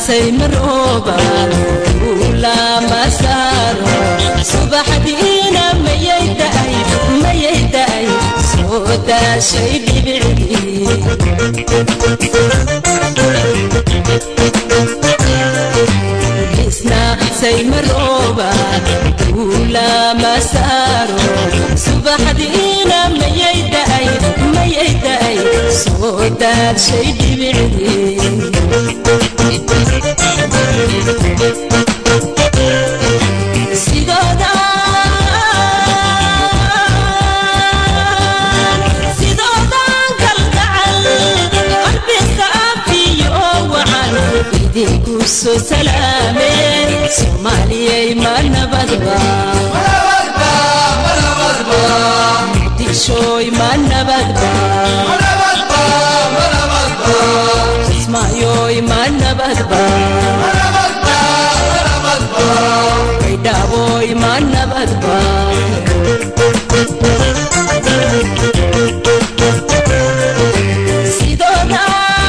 saymarooban ulama saaro subaxdiina mayay da'ay mayay da'ay soo daashay dhibicdii isna saymarooban ulama saaro subaxdiina mayay da'ay mayay da'ay soo daashay dhibicdii sidooda sidoodan kalgacal qalbiga afiyo wacan idinku soo salaameen soomaaliyay ma nabadba muqdishooy ma nabadba kismaayoy ma nabadba baydhaaboy ma nabadba sidooda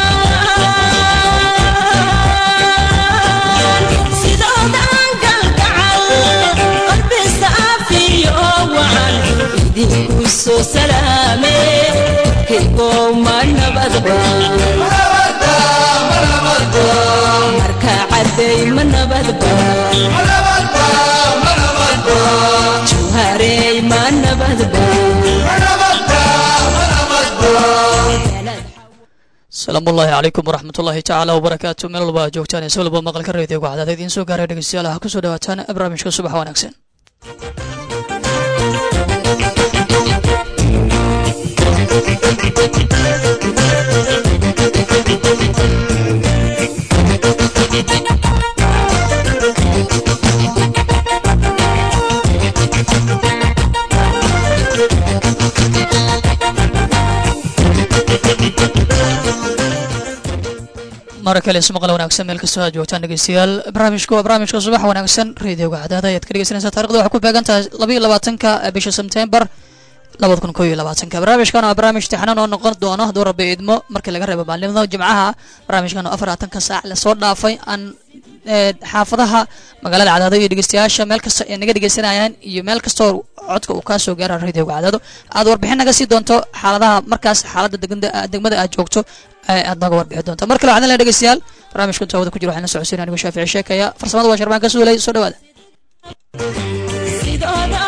sidoodan galgacal qalbisa afiyo wacan idinku soo salaame kaygow ma nabadba marka cadday ma nabadba jawharey ma nabadba asalaamu ullaahi calaykum waraxmat ullaahi tacaala wabarakaatu meel walba aad joogtaan ee si walba maqalka reediyoga cadaada idiin soo gaaray dhegeystayaal ha kusoo dhawaataan barnaamijka subax wanaagsan mara kale ismaqal wanaagsan meel kastoo aad joogtaan dhegeystayaal barnaamijku waa barnaamijka subax wanaagsan reediyoga cadaada ayaad ka dhegeysanaysaa taarikhda waxay ku beegan tahay labaiyo labaatanka bisha sebtembar labada kun koo iyo labaatanka barnaamijkan waa barnaamij tixnaan oo noqon doono hadduu rabbi idmo markii laga reebo maalimada jimcaha barnaamijkan oo afarlaatanka saac lasoo dhaafay aan xaafadaha magaalada cadaado iyo dhegeystayaasha meel kasta ay naga dhegeysanayaan iyo meel kastoo codka uu kaa soo gaara radioga cadaado aad warbixin naga sii doonto xaaladaha markaas xaaladda degmada aad joogto aad naga warbixi doonto mar kale waxaan leeyahay dhegeystayaal barnaamijka taawada ku jiro waxaan la socodsiin anigu shaafici sheekaya farsamada waa sharbaan ka suulay soo dhawaada sidooda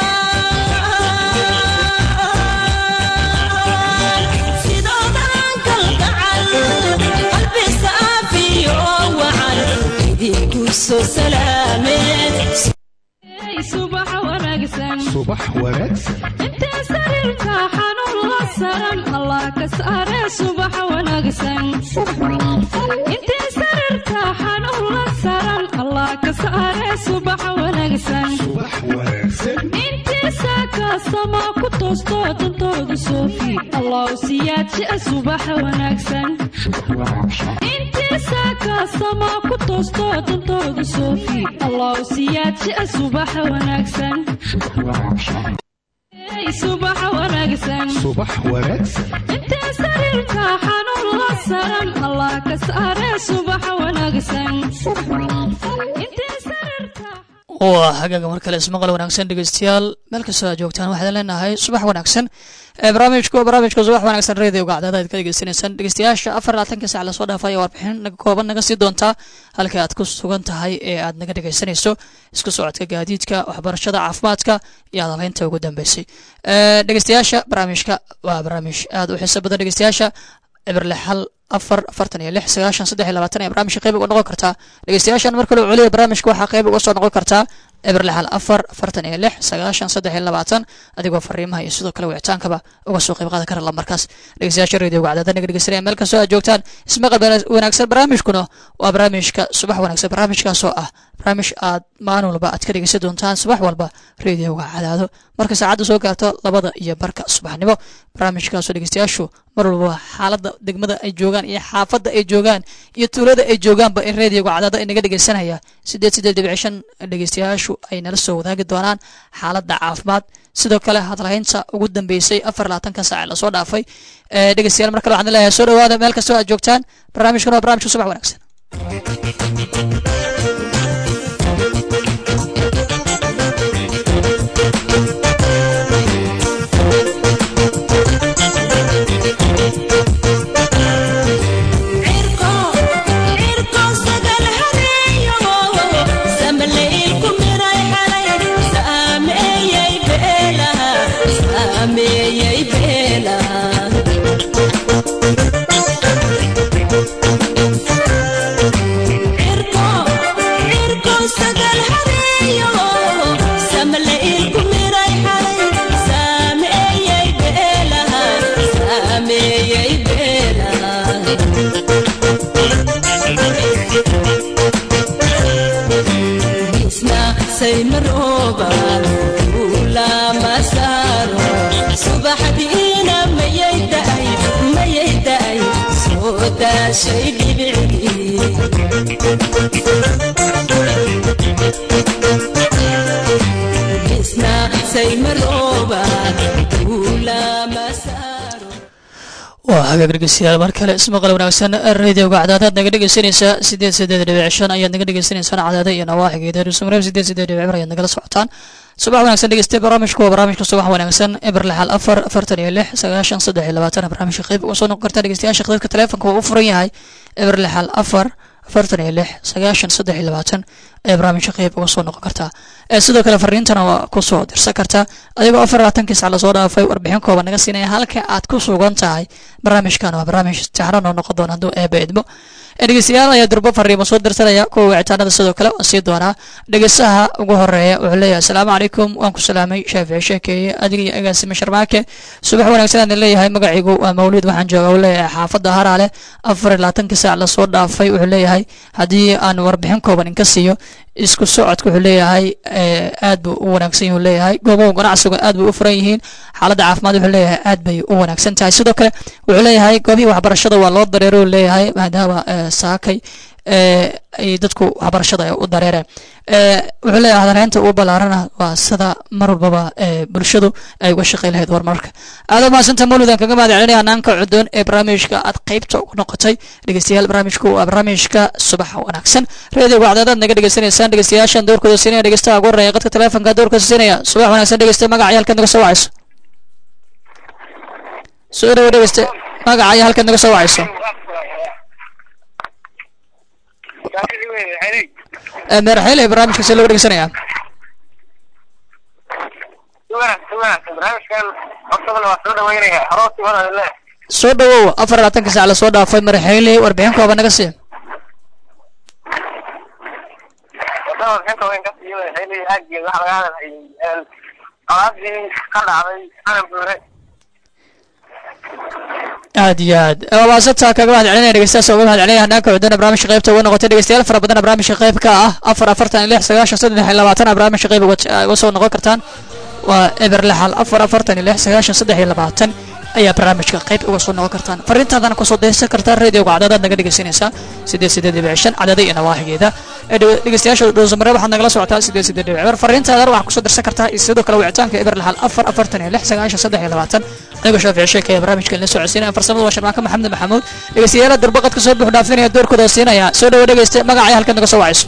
sidoodan kalgacal qalbisa afiyo wacan idinku soo salaameen subax wanaagsan subax wanaagsan intee sariirta xanuun la saran allah ka saare subax wanaagsan intee sariirta xanuun la saran allah ka saare subax wanaagsan subax wanaagsan intii saakaasama ku toosto dantooda soofi allah siyaadjia subax wanaagsan intii saakaasama ku toosto dantooda soofi allah siyaadjia subax wanaagsan Hey, subax wanaagsan subax wanaagsan intee sariirta xanuun la saran allah ka saare subax wanaagsan intee sariirta waa hagaaga mar kale ismaqal wanaagsan dhegeystayaal meel kastoo aad joogtaan waxaan leenahay subax wanaagsan barnaamijku barnaamijka subax wanaagsan reediyoga cadaada aad ka degeysanaysaan dhegeystayaasha afar labaatanka sac lasoo dhaafay warbixin naga kooban naga sii doontaa halka aad ku sugan tahay ee aad naga dhegeysanayso isku socodka gaadiidka waxbarashada caafimaadka iyo adabeynta ugu dambeysay dhegeystayaasha barnaamijka waa barnaamij aad u xiiso badan dhegeystayaasha cibrle xal afar afartan iyo lix sagaashan saddex iyo labaatan ee barnaamijka qayb uga noqon kartaa dhegeystayaashan mar kale celiya barnaamijka waxaa qayb uga soo noqon kartaa cibrle xal afar afartan iyo lix sagaashan saddex iyo labaatan adigoo fariimaha iyo sidoo kale wicitaankaba uga soo qayb qaadan kara lamarkaas dhegeystayaasha radioga cadaada naga dhegeysanaya meel kastoo aad joogtaan ismaqal wanaagsan barnaamijkuna waa barnaamijka subax wanaagsan barnaamijkaasoo ah barnaamij aad maalin walba aad ka dhegeysan doontaan subax walba radioga cadaado marka saacadda soo gaarto labada iyo barka subaxnimo barnaamijkaasoo dhegeystayaashu mar walba xaaladda degmada ay joogaan iyo xaafadda ay joogaan iyo tuulada ay joogaanba in radioga cadaado ay naga dhegeysanaya sideed sideed dhibic shan dhegeystayaashu ay nala soo wadaagi doonaan xaaladda caafimaad sidoo kale hadalhaynta ugu dambeysay afar labaatanka saac lasoo dhaafay dhegeystayaal mar kale waxaan leeyahay soo dhawaada meel kastoo aad joogtaan barnaamijkan waa barnaamijka subax wanaagsan subaxdiina mayay daay mayay daay soo daashay dhibicdii isna saymarooba duulama saaro waa hagaag dhegeystayaal mar kale ismaqal wanaagsan radioga cadaadaad naga dhegeysanaysaa sideed sideed dhibic shan ayaad naga dhegeysaneysaan cadaada iyo nawaaxigeeda rusumreeb sideed sideed dhibic bir ayaad nagala socotaan subax wanaagsan dhegeyste barnaamijku waa barnaamijka subax wanaagsan eber lixal afar afartan iyo lix sagaashan saddex iyo labaatan barnaamijka qeyb uga soo noqon kartaa dhegeystayaasha qeybka taleefonka waa u furan yahay eber lixal afar afartan iyo lix sagaashan saddex iyo labaatan ayaa barnaamijka qeyb uga soo noqon kartaa sidoo kale fariintana waa kusoo dirsan kartaa adigoo afar labaatankii sac lasoo dhaafay warbixin kooban naga siinaya halka aad ku sugan tahay barnaamijkan waa barnaamij taxran oo noqon doona hadduu eeba idmo dhegeystayaal ayaa durbo fariimo soo dirsanaya kuwa wicitaanada sidoo kale waan sii doonaa dhegeystaha ugu horeeya wuxuu leeyahay asalaamu calaykum waan ku salaamay shaafici sheekeeye adiga iyo agaasime sharmaake subax wanaagsan aan leeyahay magaciigu waa mawlid waxaan jooga uu leeyahay xaafadda haraale afar iyo labaatankii saac lasoo dhaafay wuxuu leeyahay haddii aan warbixin kooban inka siiyo isku socodka wuxuu leeyahay aad buu u wanaagsan yahi leeyahay goobaha ganacsigu aad bay u furan yihiin xaaladda caafimaad wuxuu leeyahay aad bay u wanaagsan tahay sidoo kale wuxuu leeyahay goobihii waxbarashada waa loo dareero leeyahay maadaama saakay ay dadku waxbarashada ay u dareereen wuxuu leeyahay hadareynta uu ballaarana waa sida mar walbaba bulshadu ay uga shaqey lahayd horumarka aada mahadsanta mawlidan kaga mahad celinaya hanaanka cudoon ee barnaamijka aad qeybta ugu noqotay dhegeystayaal barnaamijku waa barnaamijka subaxa wanaagsan reediyoga cadaadaad naga dhegeysanaysaan dhegeystayaashan doorkooda siinaya dhegeystaha ugu horeeya qadka taleefonka doorkooda siinaya subax wanaagsan dhegeysta magaca halkaad naga soo wacayso soo dhawo dhegeyste magaca iyo halkaad naga soo wacayso meerxeyle barnaamijka see looga dhegeysanayaa soo dhawow afar labaatanka sac lasoo dhaafay marxeyle warbixin kooban naga sii aad iyo aad waasataa kaga mahad celinaya dhegeystayaas uga mahad celinaya hanaanka cudana barnaamijka qaybta uga noqotay dhegeystayaal fara badana barnaamijka qayb ka ah afar afartan iyo lix sagaashan saddex iyo labaatan barnaamijka qayb uga soo noqon kartaan waa eber lixal afar afartan iyo lix sagaashan saddex iyo labaatan ayaa barnaamijka qayb uga soo noqon kartaan fariintaadana kusoo daysan kartaan radioga cadaadaad naga dhegeysanaysaa sideed sideed dhibic shan cadada iyo nawaaxigeeda dhegeystayaasha dhowsamare waxaad nagala socotaa sideed sideed dhibic ber fariintaadana waxaad kusoo dirsan kartaa iyo sidoo kale wicitaanka eber lixal afar afartan iyo lix sagaashan saddex iyo labaatan anigoo shaafici sheekaya barnaamijka la socodsiinaya farsamada waa sharmaanka maxamed maxamuud dhegeystayaala durbaqad kasoo buux dhaafinaya doorkooda siinaya soo dhawo dhegeyste magacay halkaad naga soo wacayso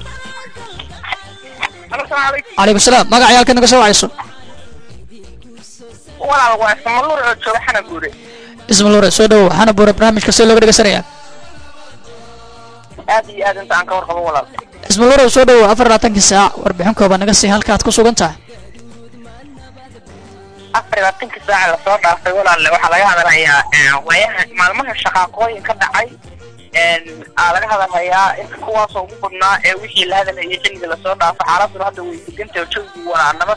calaykum salaam magacay halkaad naga soo wacayso walaal waa ismaluur oo jooga xana guure ismaluure soo dhawo waxaana buura barnaamijka see looga dhegeysanayaa aad iyo aad inta aan ka warqabo walaal ismaluure soo dhawo afar labaatankii saac warbixin kooban naga sii halka aad ku sugan tahay afar iyo labaatankii saaca lasoo dhaafay walaalle waxaa laga hadalayaa waayaha maalmaha shaqaaqooyin ka dhacay aa laga hadalhayaa inta kuwaasoo ugu badnaa ee wixii la hadalhayay xilliga lasoo dhaafo xaaladuna hadda way degantahay jawgii walaa nabad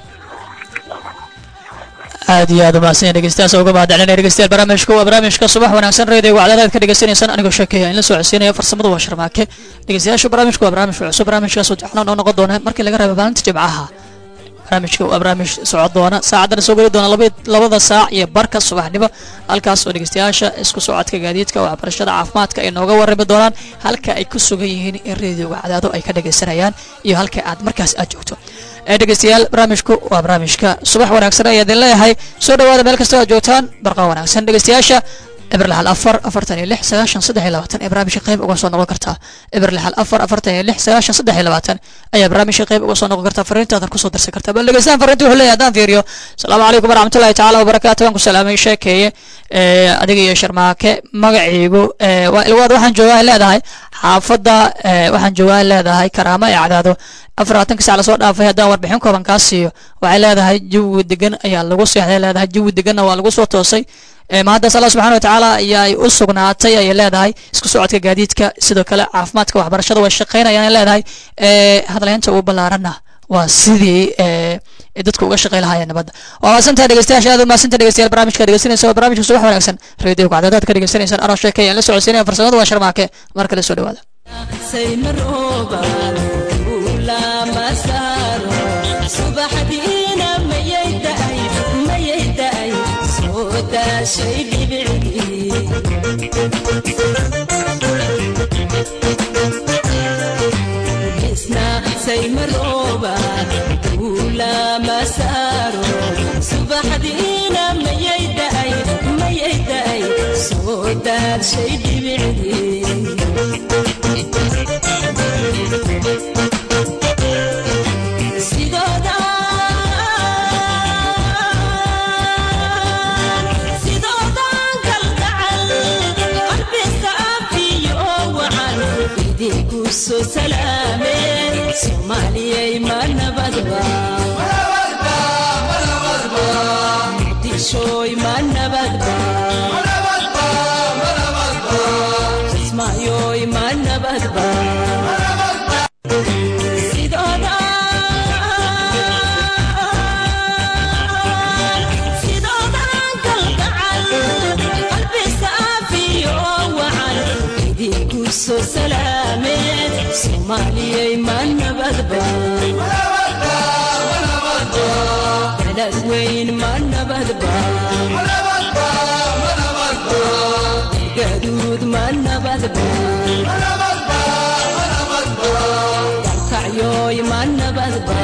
aad iyo aad umahadsan dhegeystayaas uga mahad celinaya dhegeystayaal barnaamijka waa barnaamijka subax wanaagsan reediyoga cadaadaad ka dhegeysanaysaan anigoo sheekeeya in la soo codsiinaya farsamadu waa sharmaake dhegeystayaasha barnaamijku waa barnaamij cusub barnaamijkaas oo jaxlan oo noqon doona markii laga reebo maalinta jimcaha barnaamijka waa barnaamij socod doona saacaddana soo geli doona labada saac iyo barka subaxnimo halkaas oo dhegeystayaasha isku socodka gaadiidka waxbarashada caafimaadka ay nooga warrami doonaan halka ay ku sugan yihiin in reediyoga cadaado ay ka dhegeysanayaan iyo halka aad markaas aad joogto dhegeystayaal barnaamijku waa barnaamijka subax wanaagsan ayaa idin leeyahay soo dhawaada meel kasta aad joogtaan barqa wanaagsan dhegeystayaasha eber lixal afar afartan iyo lix sagaashan saddex iyo labaatan ee barnaamijka qayb uga soo noqon kartaa eber lixal afar afartan iyo lix sagaashan saddex iyo labaatan ayaa barnaamijka qayb uga soo noqon kartaa fariintaadan kusoo dirsan kartaa bal dhegeystaan fariinta wuxuu leeyahay haddaan fiiriyo asalaamu calaykum waraxmatullahi tacaala wabarakaatu waan ku salaamay sheekeeye ee, adiga iyo sharmaake magaciigu ee, waa ilwaad waxaan joogaa ay leedahay xaafadda ee, waxaan joogaa ay leedahay karaama ee cadaado afar labaatanka sac lasoo dhaafay haddaan warbixin kooban kaa siiyo waxay leedahay jawi degan ayaa lagu seexday leedahay jawi deganna waa lagu soo toosay ee, mahaddaas allah subxana wa tacaala ayaa u sugnaatay ayay leedahay isku socodka gaadiidka sidoo kale caafimaadka waxbarashada way shaqaynayaan ay leedahay ee, hadalhaynta ugu ballaaranna waa sidii ee, ay dadku uga shaqay lahaayeen nabadda waa maasantaha dhegeystayaasha aad u maasantaha dhegeystayaal barnaamijka dhegeysanaysa waa barnaamijka subax wanaagsan radio kacdadaad ka dhegeysanaysaan anoo sheekaya aan la socodsiinaya farsamada waa sharmaake mar kale soo dhawaada saymaroobaad ulama saaro subaxdiina mayay da'ay mayay da'ay soo daashay dhibicdii isna saymaroobaad ulama saaro subaxdiina mayay da'ay mayay da'ay soo daashay dhibicdii sidoodan kalgacal qalbiska afiyo wacan idinku soo salaameen soomaaliyay ma nabadba muqdishoy ma nabadba kismaayoy ma nabadba sidoodan kalgacal qalbiska afiyo wacan idinku soo salaameen soomaaliyay ma nabadba beled weyn ma nabadba gaduud ma nabadba dalkacyoy ma nabadba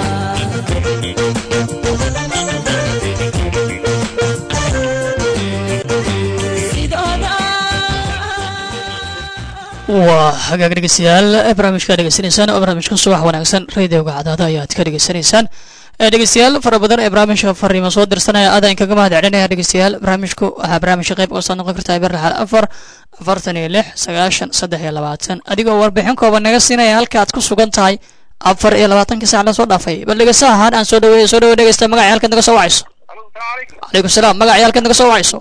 waa hagaag dhegeystayaal ee barnaamijka dhegeysanaysaan oo barnaamijka subax wanaagsan radioga cadaada ayaad ka dhegeysanaysaan ee dhegeystayaal fara badan ee barnaamijka fariimo soo dirsanaya aad aan kaga mahad celinaya dhegeystayaal barnaamijku waxaa barnaamijka qayb uga soo noqon kartaa eber lixal afar afartan iyo lix sagaashan saddex iyo labaatan adigoo warbixin kooban naga siinaya halka aad ku sugan tahay afar iyo labaatankii sac la soo dhaafay bal dhegeysta ahaan aan soo dhaweeyo soo dhaweey dhegeysta magacay halkaad naga soo wacayso calaykum salaam magacay halkaad naga soo wacayso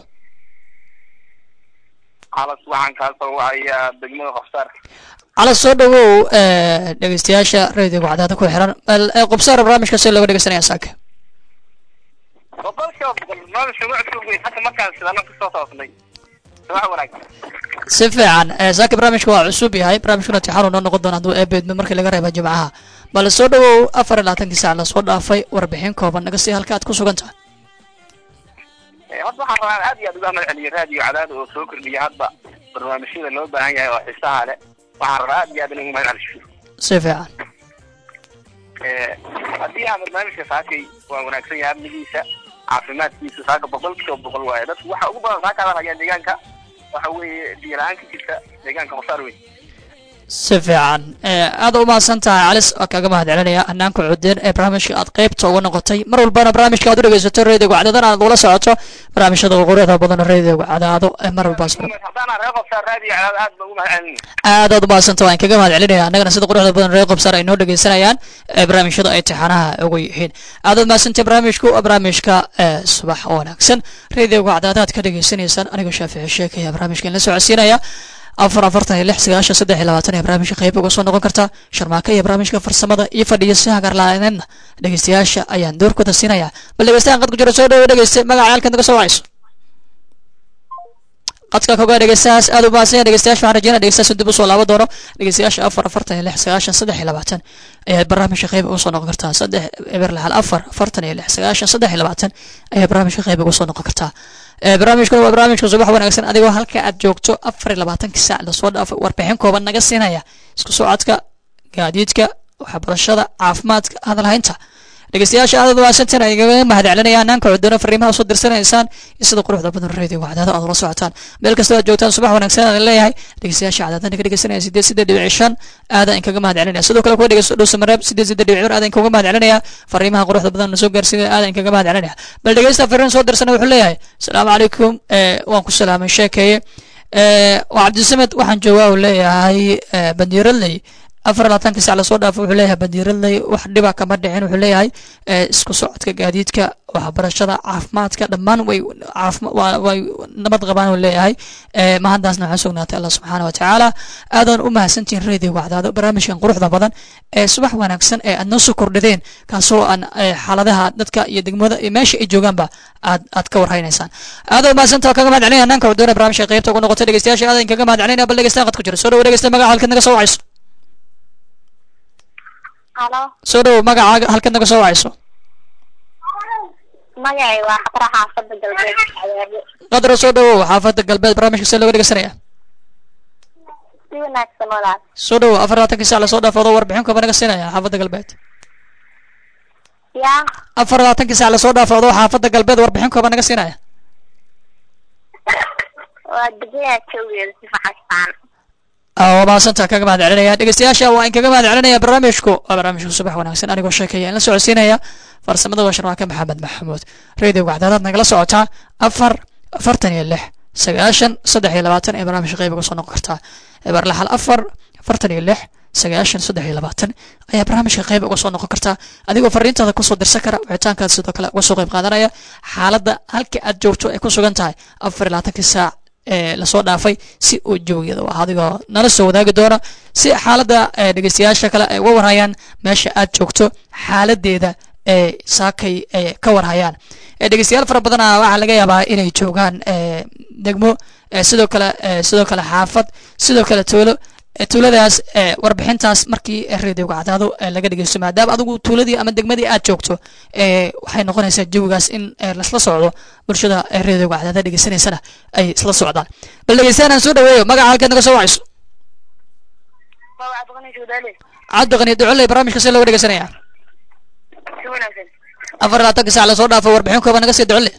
calas waxaan kaa soo wacayaa degmada qofsaar cala soo dhawow ee, dhegeystayaasha radioga cadaada ku xiran bal ee, qubsaar barnaamijka si looga dhegeysanaya saaka boqolkiiba boqol nolosha wacdku wey hadda markaan sidana kusoo toosnay wax wanaagsan si fiican ee, saaka barnaamijka waa cusub yahay barnaamijkuna tixaanu noo noqon doona hadduu eebeedmo markii laga reeba jimcaha bal soo dhawow afar iyo labaatankii saac lasoo dhaafay warbixin kooban naga sii halka aad ku sugan tahay Eh, horta waxaan rabaa aad iyo aad uga mahad celiyo raadiyo cadaada oo soo kordhiya hadba barnaamijyada loo baahan yahay oo xiisaha leh waxaan rabaa aad iyo aad in ugu mahad celiyo si fiican Eh, haddii aan barnaamijka saakay waa wanaagsan yahay amnigiisa caafimaadkiisa saaka boqolkiiba boqol waaye dadku waxa ugu badan saaka hadalhayaan deegaanka waxa weeye biyo la-aan ka jirta deegaanka qofsaar weyn si fiican ee, aad u mahadsan tahay calis waa kaaga mahad celinaya hanaanka cudeen ee barnaamijka aad qaybta uga noqotay mar walbana barnaamijka aad u dhegeysato radioga cadaadana aad ula socoto barnaamijyada quruxda badan radioga cadaado ee mar walba soo haddaana reer qofsaar raadiyo cadaada aad baan ugu mahad celinaya aad aad u mahadsanta waan kaga mahad celinaya annagana sida quruxda badan reer qobsar ay noo dhegeysanayaan ee barnaamijyada ay tixanaha ugu yihiin aad aad mahadsantay barnaamijku waa barnaamijka ee subax wanaagsan radioga cadaadaad ka dhegeysanaysaan anigoo shaafici sheekaya barnaamijkan la socodsiinaya afar afartan iyo lix sagaashan saddex iyo labaatan ee barnaamijka qayb uga soo noqon karta sharmaaka iyo barnaamijka farsamada iyo fadhiyo si hagarlaaneedna dhegeystayaasha ayaan doorkooda siinaya bal dhegeystayan qad ku jira soo dhawo dhegeyste magaca halkan naga soo wacayso qadka kogaa dhegeystayaas aad u mahadsan dhegeystayaasha waxaan rajeynaya dhegeystayaas dib usoo laaban doono dhegeystayaasha afar afartan iyo lix sagaashan saddex iyo labaatan ayaa barnaamijka qayb uga soo noqon kartaa saddex eber lixal afar afartan iyo lix sagaashan saddex iyo labaatan ayaa barnaamijka qayb uga soo noqon kartaa ee barnaamijkuna waa barnaamijka subax wanaagsan adigoo halka aad joogto afar iyo labaatankii saac lasoo dhaafay warbixin kooban naga siinaya isku socodka gaadiidka waxbarashada caafimaadka hadalhaynta dhegeystayaasha aad waasantan ay igaga mahad celinayaan naanka cudoono fariimaha soo dirsanaysaan iyo sida quruxda badan radio wacdaada aad ula socotaan meel kastoo aad joogtaan subax wanaagsan aan leeyahay dhegeystayaasha cadaadana ka dhegeysanaya sideed sideed dhibic shan aadaan inkaga mahad celinaya sidoo kale kuwa dhegeysto dhuusa mareeb sideed sideed dhibic cur aadaan inkaga mahad celinaya fariimaha quruxda badan na soo gaarsiinaya aadaan inkaga mahad celinaya bal dhegeysta fariin soo dirsana wuxuu leeyahay asalaamu calaykum waan ku salaamay sheekeeye waa cabdisamed waxaan joogaa uu leeyahay bandiiradley afar labaatanka sac lasoo dhaafo wuxuu leeyahay bandiiradley wax dhiba kama dhicin wuxuu leeyahay isku socodka gaadiidka waxbarashada caafimaadka dhammaan way way nabad qabaan uu leeyahay mahaddaasna waxaa sugnaatay allah subxaana wa tacaala aadaan u mahadsantihiin radio wacdaado barnaamijkan quruxda badan ee subax wanaagsan ee aad noo soo kordhadeen kaasoo aan xaaladaha dadka iyo degmada iyo meesha ay joogaanba aad aad ka warhaynaysaan aadoo mahadsantaa kaga mahad celinaya naanka cudoona barnaamijka qaybta ugu noqotay dhegeystayaasha aadan kaga mahad celinaya bal dhegeystaan qad ku jira soo dhawo dhegeysta magaca halkaad naga soo wacayso halo soo dhawo magacaaga halkaad naga soo wacayso magacay waa xabra xaafada galbeed cadaabo qadra soo dhawow xaafada galbeed barnaamijka see looga dhegeysanaya si wanaagsan walaal soo dhawow afar labaatankii sac lasoo dhaafoodo warbixin kaba naga siinaya xaafada galbeed yaa afar labaatankii sac lasoo dhaafoodo xaafada galbeed warbixin kaba naga siinaya waa degmada joogeeda si faxastaan waa mahadsantaa kaga mahad celinaya dhegeystayaasha waa in kaga mahad celinaya barnaamijku waa barnaamijku subax wanaagsan anigoo sheekaya in la socodsiinaya farsamada waa sharmaake maxamed maxamuud radio wacdaadaad nagala socotaa afar afartan iyo lix sagaashan saddex iyo labaatan ee barnaamijka qayb uga soo noqon kartaa eber laxal afar afartan iyo lix sagaashan saddex iyo labaatan ayaa barnaamijka qayb uga soo noqon kartaa adigoo fariintaada kusoo dirsan kara wicitaankaad sidoo kale uga soo qayb qaadanaya xaaladda halka aad joogto ay ku sugan tahay afar iyo labaatankii saac ee lasoo dhaafay si uu jawigeeda ah adigoo nala soo wadaagi doona si xaaladda dhegeystayaasha kale ay uga warhayaan meesha aad joogto xaaladeeda ee saakay ay ka warhayaan dhegeystayaal fara badana waxaa laga yaabaa inay joogaan degmo sidoo kale sidoo kale xaafad sidoo kale tuulo tuuladaas warbixintaas markii radioga cadaado laga dhegeysto maadaama adigu tuuladii ama degmadii aad joogto waxay noqonaysaa jawigaas in lasla socdo bulshada radioga cadaada dhegeysanaysana ay isla socdaan bal dhegeystaan aan soo dhaweeyo magaca halkaad naga soo wacayso cabdiqani ducoley barnaamijka see looga dhegeysanaya si wanaagsan afar labaatanka sac lasoo dhaafo warbixin kooba naga sii ducole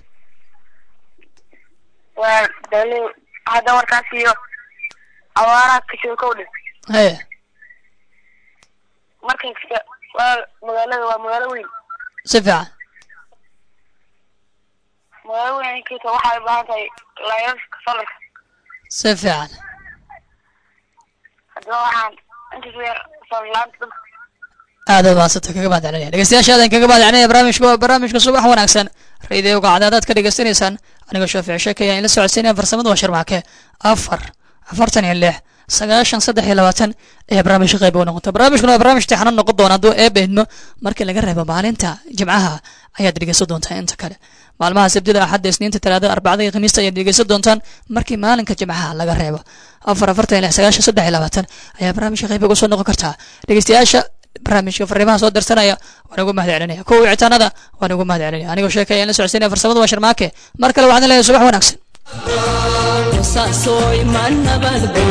waa dale hadda warkaas iyo awaaraha kasoo kowdhe haye markay kasta waa magaalada waa magaalo weyn si fiican magaalo weyn inkasta waxay u baahan tahay layrarka solarka si fiican haddaba waxaan intaas weer solar laanta dadka aad aad mahadsanta kaga mahad celinaya dhegeystayaasha aadan kaga mahad celinaya barnaamijka waa barnaamijka subax wanaagsan radioga cadaadaad ka dhegeysanaysaan anigoo shaafici sheekaya in la socodsiinaya farsamada waa sharmaake afar afartan iyo lix sagaashan saddex iyo labaatan ayaa barnaamijka qayb uga noqota barnaamijkuna waa barnaamij tixano noqon doona hadduu eeba idmo markii laga reebo maalinta jimcaha ayaad dhegeysan doontaa inta kale maalmaha sabtida axadda isniinta talaadada arbacada iyo khamiista ayaad dhegeysan doontaan markii maalinka jimcaha laga reebo afar afartan iyo lix sagaashan saddex iyo labaatan ayaa barnaamijka qayb uga soo noqon kartaa dhegeystayaasha barnaamijka fariimaha soo dirsanaya waan ugu mahad celinaya kuwa wicitaanada waan ugu mahad celinaya anigoo sheekaya in la socodsiinaya farsamada waa sharmaake mar kale waxaan leeyahay subax wanaagsan saasoy ma nabadbo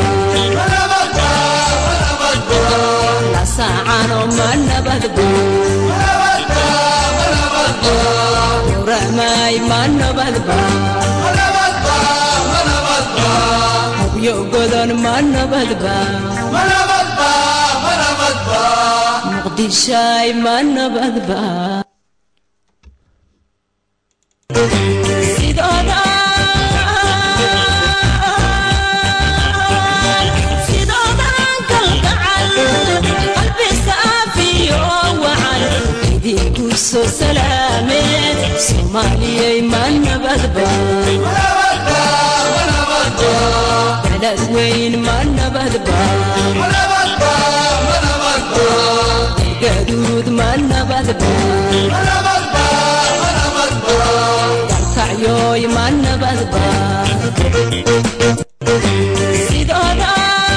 lasaacano ma nabadbo uramay ma nabadbo hubyo godon ma nabadba muqdishay ma nabadba sidooda sidoodan kalgacal qalbi saafiyo wacan idinku soo salaameen soomaaliyay ma nabadba balad weyn ma nabadba gaduud ma nabadba dalkacyoy ma nabadba sidooda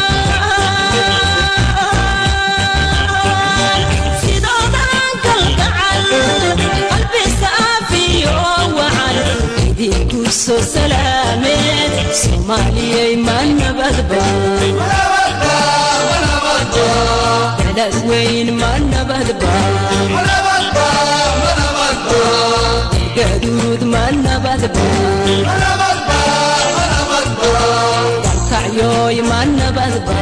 sidoodan kalgacal qalbi saafiyo wacan idinku soo salaameen soomaaliyay ma nabadba balad weyn ma nabadba gaduud ma nabadba galkacyooy ma nabadba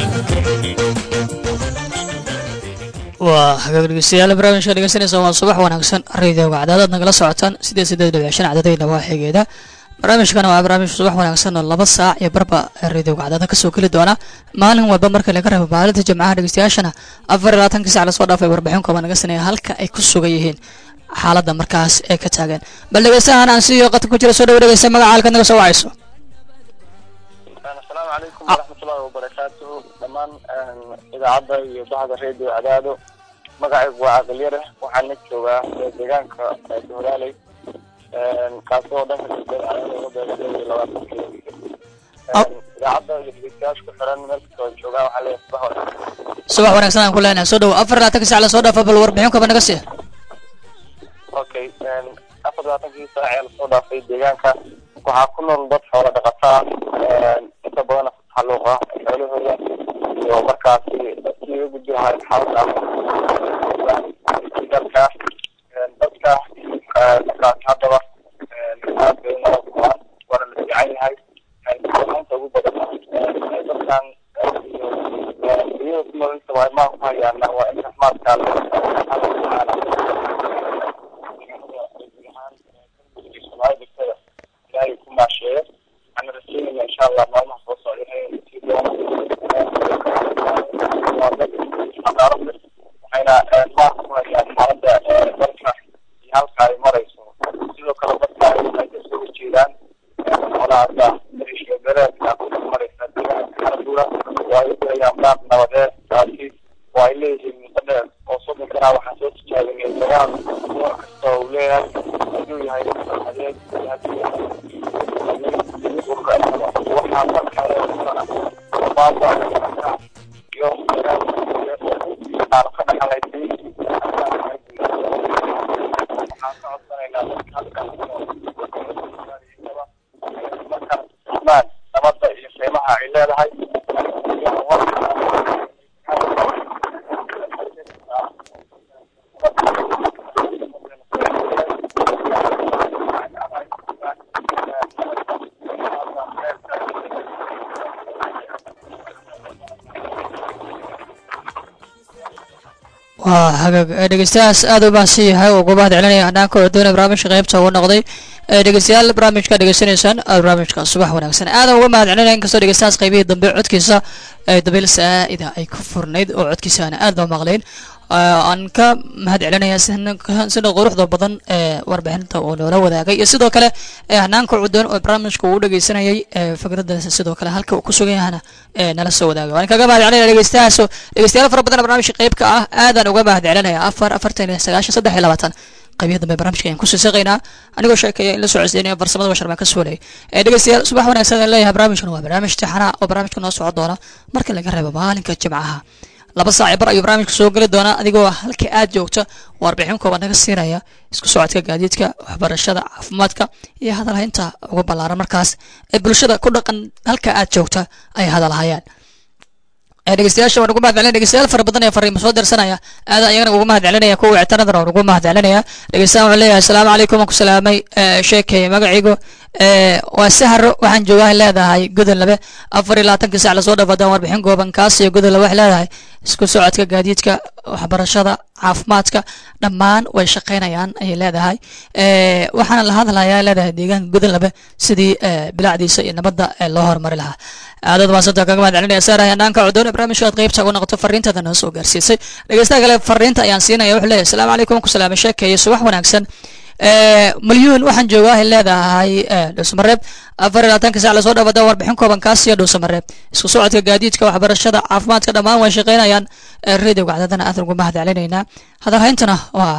waa hagaag dhegeystayaal barnaamijka dhegeysanaysa waa subax wanaagsan radiyoga cadaadad nagala socotaan sideed sideed dhibic shan cadadayna waa xigeeda barnaamijkana waa barnaamij subax wanaagsan oo laba saac iyo barba radiyoga cadaada kasoo geli doona maalin walba marka laga reebo maalinta jimcaha dhegeystayaashana afar iyo labaatankii sac lasoo dhaafay warbixin kooban naga saneeya halka ay ku sugan yihiin xaaladda markaas ee ka taagan bal dhegeystahan aan siiyo qadka ku jira soo dhawo dhegeysta magaca halkaad naga soo wacayso asalaamu calaykum waraxmatullaahi wabarakaatuhu dhammaan idaacadda iyo bahda radio cadaado magacaygu waa caqalyare waxaana joogaa deegaanka doolaaley kaasoo dhanka galbeed cadaadooga beegadee iyo labaatan kilomitir idaacadda iyo dhegeystayaasha ku xiran meel kastoo ay joogaan waxaa leeyahay subax wanaagsan subax wanaagsan aan ku leenahay soo dhawo afar iyo labaatankii sac lasoo dhaafa bal warbixin kooban naga siiya okay afar labaatankii saac ee lasoo dhaafay deegaanka waxaa ku nool dad xoola dhaqataa inta badana ku taxalluuqa xoolahooda iyo markaasi dadkii uga gudbi lahaa xaalada dalka dadka markaasi haddaba aad bay nala kumaan waana la fiican yahay inta ugu badan dadkan iyada ku nool inta waa ku hayaana waa in raxmaadka ilaahay ku maasheeyo waxaana rajeynayna insha allah maalmaha soo socda inay sii doono waa dad xadaaro leh waxayna maarka ku hayaan xaaladda dalka iyo halka ay marayso sidoo kale dadka ay kasoo horjeedaan xolaada maleeshiya bereedka ku maraysa deegaanka xaraduura oo ay u dirayaan baaq nabadeed taasi oo ay leeyihiin muddo dheer oo soddon sanaa waxaan soo tijaabinay dagaal door kasta uu leeyahay hadduu yahay adeeg iyo hadduu yahay waxaa marka baaba iyo aan ka dhaxalaysay waxaan ka codsanaynaa dadka halkan marka ismaan nabadda iyo qiimaha ay leedahay waa hagaag ee dhegeystayaas aad u baahsan yahay oo ugu mahad celinaya hanaanka oo doonaya barnaamijka qaybta ugu noqday ee dhegeystayaal barnaamijka dhegeysanaysaan barnaamijka subax wanaagsan aadan uga mahad celinaya inkastoo dhegeystayaas qaybihii dambe codkiisa ee dabayl saa'ida ay ku furnayd oo codkiisa aan aad loo maqlayn aan ka mahad celinaya sida quruxda badan ee warbixinta uu noola wadaagay iyo sidoo kale hanaanka cudoon oo barnaamijka uu dhegeysanayay fikradaas sidoo kale halka uu ku sugan yahana nala soo wadaagay waan kaga mahad celinaya dhegeystayaas dhegeystayaal fara badan barnaamijka qaybka ah aadaan uga mahad celinaya afar afartan iyo sagaashan saddex iyo labaatan qaybiya dambe barnaamijka ayaan kusii saqaynaa anigoo sheekaya in la soo codsiinaya farsamada bashar baan ka suulay dhegeystayaal subax wanaagsan aan leeyahay barnaamijkan waa barnaamij tixanaa oo barnaamijka noo socon doona marka laga reebo maalinka jimcaha laba saac bar ayuu barnaamijka soo geli doonaa adigoo halka aad joogta warbixin kooban naga siinaya isku socodka gaadiidka waxbarashada caafimaadka iyo hadalhaynta ugu ballaaran markaas ee bulshada ku dhaqan halka aad joogta ay hadalhayaan dhegeystayaasha waan ugu mahad celinaya dhegeystayaal fara badan ee fariimo soo dirsanaya aad ayagana ugu mahad celinaya kuwa wicitaanadana waan ugu mahad celinaya dhegeystayaal waxaan leeyahay asalaamu calaykum waan ku salaamay sheekay magaciigu waa sahro waxaan joogaa leedahay gudol labe afar iyo labaatankii sac lasoo dhaafadaan warbixin gooban kaas iyo gudol labe waxay leedahay isku socodka gaadiidka waxbarashada caafimaadka dhammaan way shaqaynayaan ayay leedahay waxaana la hadlayaa leedahay deegaanka gudol labe sidii bilacdiisa iyo nabadda loo horumari lahaa aadad maasanta kaga mahad celinaya saarahay hanaanka cudoon ee barnaamijka aad qaybta ugu noqoto fariintada noo soo gaarsiisay dhegeystaha kale fariinta ayaan siinaya wuxuu leeyahay asalaamu calaykum ku salaamay sheekeeye subax wanaagsan milyuun waxaan joogaa ay leedahay dhuusamareeb afar iyo labaatanka sac lasoo dhaafada warbixin kooban kaas iyo dhuusamareeb isku socodka gaadiidka waxbarashada caafimaadka dhammaan way shaqaynayaan radioga cadadana aad ugu mahad celinaynaa hadalhayntana waa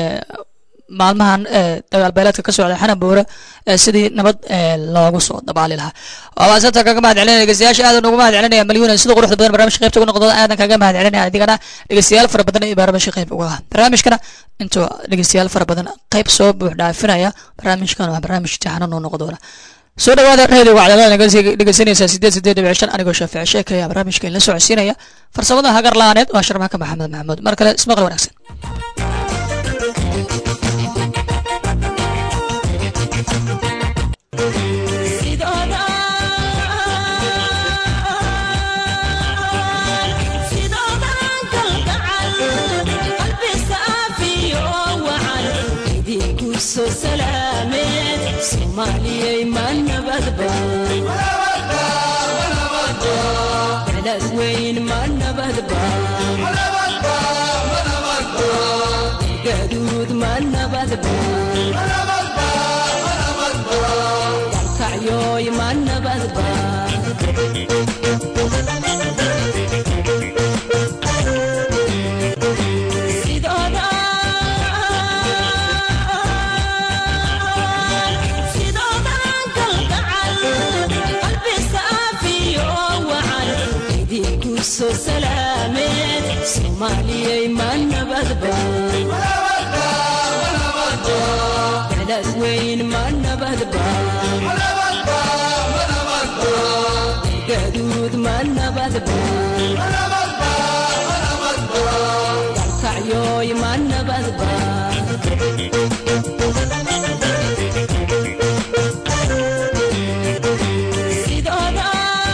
maalmahan dagaal beeleedka ka socda xanan buure sidii nabad loogu soo dabaali lahaa waasanta kaga mahad celinaya dhegeystayaasha aadan ugu mahad celinaya malyuuna sida quruxda badan barnaamijka qaybta ugu noqdo aadan kaga mahad celinaya adigana dhegeystayaal fara badan iyo barnaamijka qayb uga ah barnaamijkana intuu dhegeystayaal fara badan qayb soo buux dhaafinaya barnaamijkan waa barnaamij tixanan oo noqon doona soo dhawaada reediga wacdalada dhegeysanaysaa sideed sideed dhibic shan anigoo shaafici sheekaya barnaamijka in la socodsiinaya farsamada hagar la-aaneed waa sharmaaka maxamed maxamuud mar kale ismaqal wanaagsan weyn ma nabadba gaduud ma nabadba dalkacyoy ma nabadba sidooda sidoodan kalgacal qalbi saafiyo wacan idinku soo salaameed soomaaliyay ma nabadba beled weyn ma nabadba gaduud ma nabadba dalkacyoy ma nabadba sidooda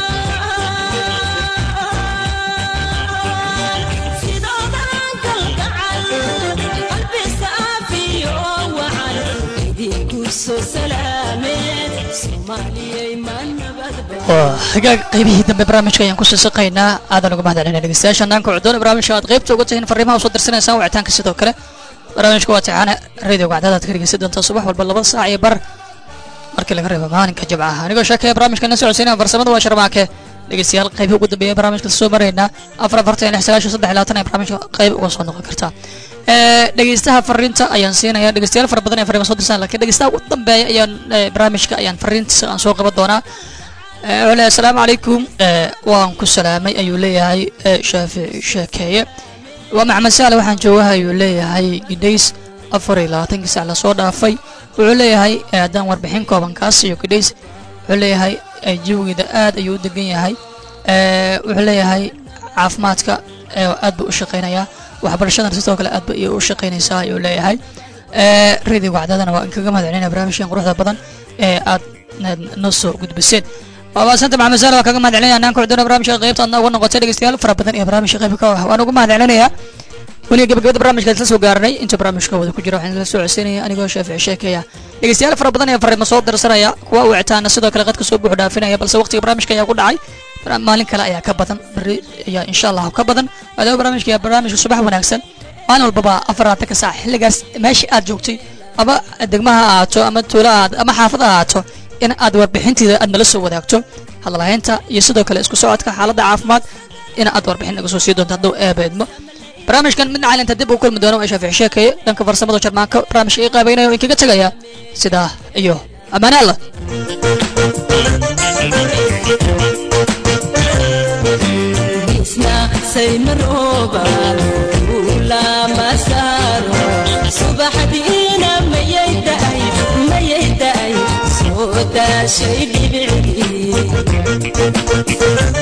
sidoodan kalgacal qalbi saafiyo wacan idinku soo salaameed soomaaliyay ma nabadba waa hagaag qaybihii dambe barnaamijka ayaan kusii saqaynaa aadan uga mahad celinaya dhegeystayaasha naanka cuddoon barnaamijka aad qaybta uga tihiin fariimaha usoo dirsanaysaan wicitaanka sidoo kale barnaamijka waa tixaane radioga cadaadaad ka dhegeysan doontaa subax walba laba saac iyo bar markii laga reebo maalinka jimcaha anigoo sheekaya barnaamijka na socodsiinaya farsamada waa sharmaake dhegeystayaal qaybii ugu dambeeya barnaamijka soo maraynaa afar afartan lix sagaashan saddex labaatan ee barnaamijka qayb uga soo noqon kartaa ee dhegeystaha fariinta ayaan siinaya dhegeystayaal fara badan ee fariima soo dirsan laakiin dhegeystaha ugu dambeeya ayaan ee, barnaamijka ayaan fariintiisa aan soo qaban doonaa ee, wuxuu leeyahay asalaamu calaykum ee, waan ku salaamay ayuu leeyahay ee, shaafici sheekeeye waa maxamed saale waxaan joogaha ayuu leeyahay gidhays afar iyo labaatankii sac lasoo dhaafay wuxuu leeyahay ee, haddaan warbixin kooban kaas iyo gidhays wuxuu leeyahay ee, jawigeeda aad ayuu u degan yahay ee, wuxuu leeyahay caafimaadka ee, aad buu u shaqaynayaa waxbarashadan sidoo kale aad ba iyo u shaqaynaysaa ayuu leeyahay ee, radio wacdadana waa inkaga mahad celinaya barnaamijkan quruxda badan ee aad na- noo soo gudbiseen waabasanta maxamed saale waa kaga mahad celinaya naanka cuduna barnaamijka qaybta adna uga noqotay dhegeystayaal fara badan iyo barnaamijka qayb ka ah waan ugu mahad celinayaa weliga gabagabada barnaamijka isla soo gaarnay inta barnaamijka wada ku jira waxaan la soo codsiinaya anigoo shaafici sheekaya dhegeystayaal fara badan ee fariimo soo dirsanaya kuwa wicitaana sidoo kale qadka soo buux dhaafinaya balse waqtiga barnaamijka ayaa ku dhacay Bara- maalin kale ayaa ka badan beri ayaa insha allah ka badan maadaama barnaamijka ayaa barnaamijka subax wanaagsan maalin walbaba afaraatanka saac xilligaas meesha aad joogtay ama degmaha ha ahaato ama tuulo aad ama xaafad ha ahaato in aad warbixinteeda aad nala soo wadaagto hadalhaynta iyo sidoo kale isku socodka xaaladda caafimaad in aad warbixin naga soo sii doonto hadduu eebeedmo barnaamijkan midna caalinta dib uu kulmi doono waa shaafici sheekeye dhanka farsamada jarmaanka barnaamijka ii qaabaynayo in kaga tegaya sidaa iyo ammaane allah isna saymarooba ula masaro subaxdiina mayay da'ay mayay da'ay soo daashay dhibicii